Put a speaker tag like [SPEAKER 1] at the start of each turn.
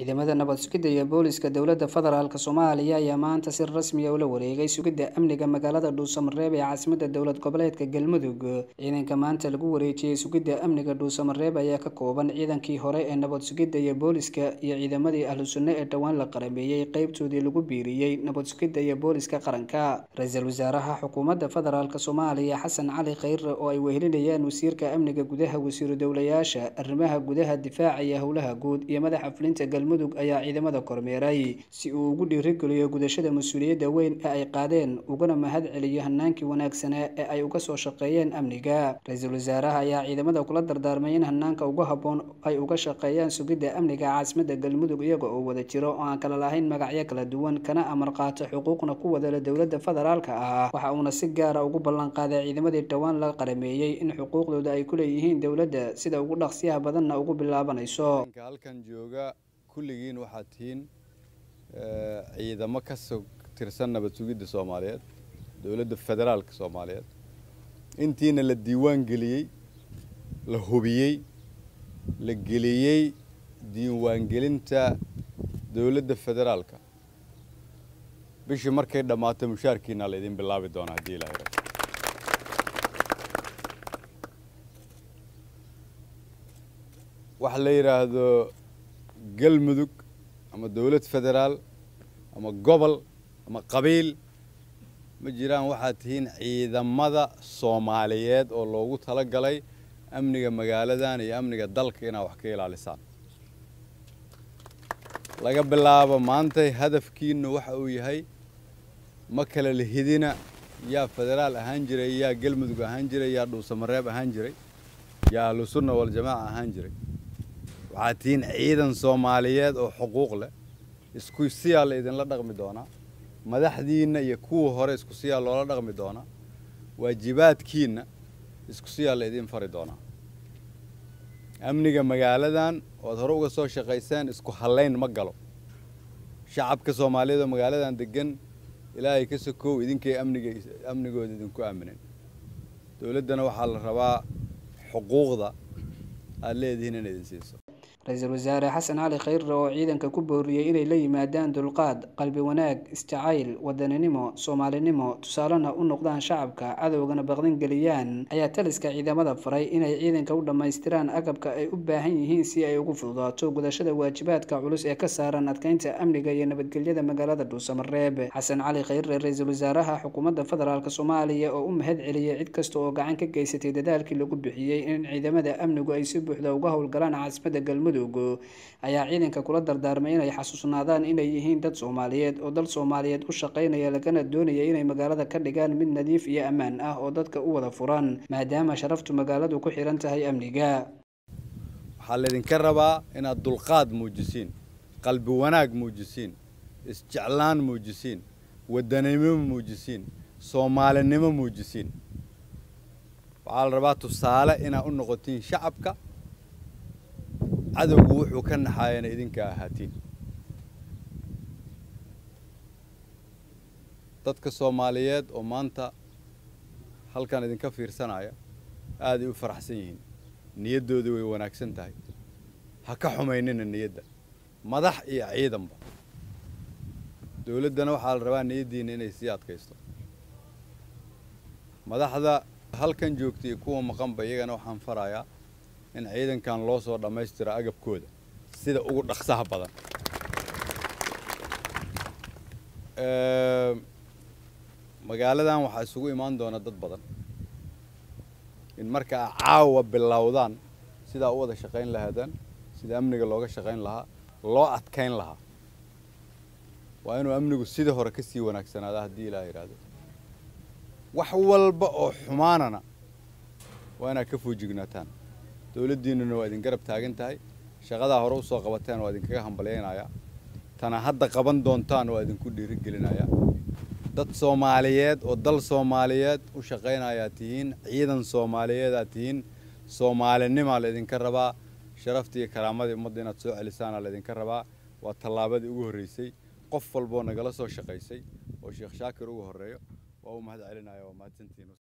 [SPEAKER 1] ciidamada nabad sugidda iyo booliska dowladda federaalk soomaaliya ayaa maanta si rasmiya ula wareegay sugidda amniga magaalada dhuusamareeb ee caasimadda dowlad goboleedka galmudug ciidanka maanta lagu wareejiyey sugidda amniga dhuusamareeb ayaa ka kooban ciidankii hore ee nabad sugidda iyo booliska iyo ciidamadii ahlu sunne ee dhowaan la qarameeyey qeybtoodii lagu biiriyey nabad sugidda iyo booliska qaranka ra-iisul wasaaraha xukuumadda federaalk soomaaliya xasan cali khayre oo ay wehelinayaan wasiirka amniga gudaha wasiiru dowlayaasha arrimaha gudaha difaaca iyo howlaha guud iyo madaxa fulinta galmudug ayaa ciidamada kormeeray si uu ugu dhiirigeliyo gudashada mas-uuliyadda weyn ee ay qaadeen ugana mahad celiyo hanaankii wanaagsanaa ee ay uga soo shaqeeyeen amniga ra-iisul wasaaraha ayaa ciidamada kula dardaarmay in hanaanka ugu habboon ay uga shaqeeyaan sugidda amniga caasimadda galmudug iyaga oo wada jiro oo aan kala lahayn magacyo kala duwan kana amar qaato xuquuqna ku wadala dowladda federaalka ah waxa uuna si gaara ugu ballanqaaday ciidamadii dhowaan la qarameeyey in xuquuqdooda ay ku leeyihiin dowladda sida ugu dhaqsiyaha badanna ugu bilaabanayso
[SPEAKER 2] halkan jooga kulligiin waxaad tihiin ciidamo ka soo tirsan nabad sugidda soomaaliyeed dowladda federaalka soomaaliyeed intiina la diiwaan geliyey la hubiyey la geliyey diiwaangelinta dowladda federaalka bishii markay dhammaato mushaarkiina la idin bilaabi doonaa haddii ilahay rabo waxa la yidhaahdo galmudug ama dowlad federaal ama gobol ama qabiil ma jiraan waxaad tihiin ciidamada soomaaliyeed oo loogu tala galay amniga magaaladan iyo amniga dalka inaad wax ka ilaalisaan laga bilaabo maantay hadafkiinu waxa uu yahay ma kala lihidina yaa federaal ahaan jiray yaa galmudug ahaan jiray yaa dhuusamareeb ahaan jiray yaa ahlu sunna waljamaaca ahaan jiray waxaad tihiin ciidan soomaaliyeed oo xuquuq leh isku siyaa la idinla dhaqmi doonaa madaxdiinna iyo kuwa hore isku siyaa loola dhaqmi doonaa waajibaadkiinna isku siyaa la idin fari doonaa amniga magaaladan oad hore uga soo shaqayseen isku hallayn ma galo shacabka soomaaliyeed oo magaaladan degan ilaahay ka sokow idinkay amniga amnigooda idinku aaminen dowladdana waxaa la rabaa xuquuqda aad leedihiin in idin siiso
[SPEAKER 1] ra-iisul wasaare xasan cali khayre oo ciidanka ku booriyey inay la yimaadaan dulqaad qalbi wanaag isjacayl wadaninimo soomaalinimo tusaalena u noqdaan shacabka cadowgana baqdin geliyaan ayaa taliska ciidamada faray inay ciidanka u dhammaystiraan agabka ay u baahan yihiin si ay ugu fududaato gudashada waajibaadka culus ee ka saaran adkeynta amniga iyo nabadgelyada magaalada dhuusamareeb xasan cali khayre ra-iisul wasaaraha xukuumadda federaalk soomaaliya oo u mahad celiyey cid kasta oo gacan ka geysatay dadaalkii lagu bixiyey in ciidamada amnigu ay si buuxda uga howlgalaan caasimadda galmudug ayaa ciidanka kula dardaarmay inay xasuusnaadaan inay yihiin dad soomaaliyeed oo dal soomaaliyeed u shaqaynaya lagana doonaya inay magaalada ka dhigaan mid nadiif iyo ammaan ah oo dadka u wada furan maadaama sharaftu magaaladu ku xiran tahay amniga
[SPEAKER 2] waxaa laydinka rabaa inaad dulqaad muujisiin qalbi wanaag muujisiin isjeclaan muujisiin wadanimo muujisiin soomaalinimo muujisiin waxaa la rabaa tusaale inaad u noqotiin shacabka cadowgu wuxuu ka naxaayana idinka ahaatiin dadka soomaaliyeed oo maanta halkan idinka fiirsanaya aaday u faraxsan yihiin niyaddooda way wanaagsan tahay ha ka xumaynina niyadda madax iyo ciidanba dowladdana waxaa la rabaa niyaddiina inay sii adkaysto madaxda halkan joogta iyo kuwa maqanba iyagana waxaan farayaa in ciidankan loo soo dhammaystiro agabkooda sida ugu dhaqsaha badan magaaladan waxaa isugu imaan doona dad badan in marka a caawa bilowdaan sidaa u wada shaqayn lahaadaan sida amniga looga shaqayn lahaa loo adkayn lahaa waa inuu amnigu sidii hore ka sii wanaagsanaada haddii ilaah yidhaahdo wax walba oo xumaanana waa inaad ka foojignaataan dowladdiinnuna waa idin garab taagan tahay shaqadaa hore usoo qabateen waa idinkaga hambalyaynayaa tana hadda qaban doontaan waa idinku dhiirigelinayaa dad soomaaliyeed oo dal soomaaliyeed u shaqaynayaa tihiin ciidan soomaaliyeedaa tihiin soomaalinimaa laydinka rabaa sharaftii iyo karaamadii ummadda inaad soo celisaana laydinka rabaa waa tallaabadii ugu horreysay qof walboo nagala soo shaqaysay oo sheekh shaakir ugu horreeyo waa u mahad celinaya waa mahadsantihiin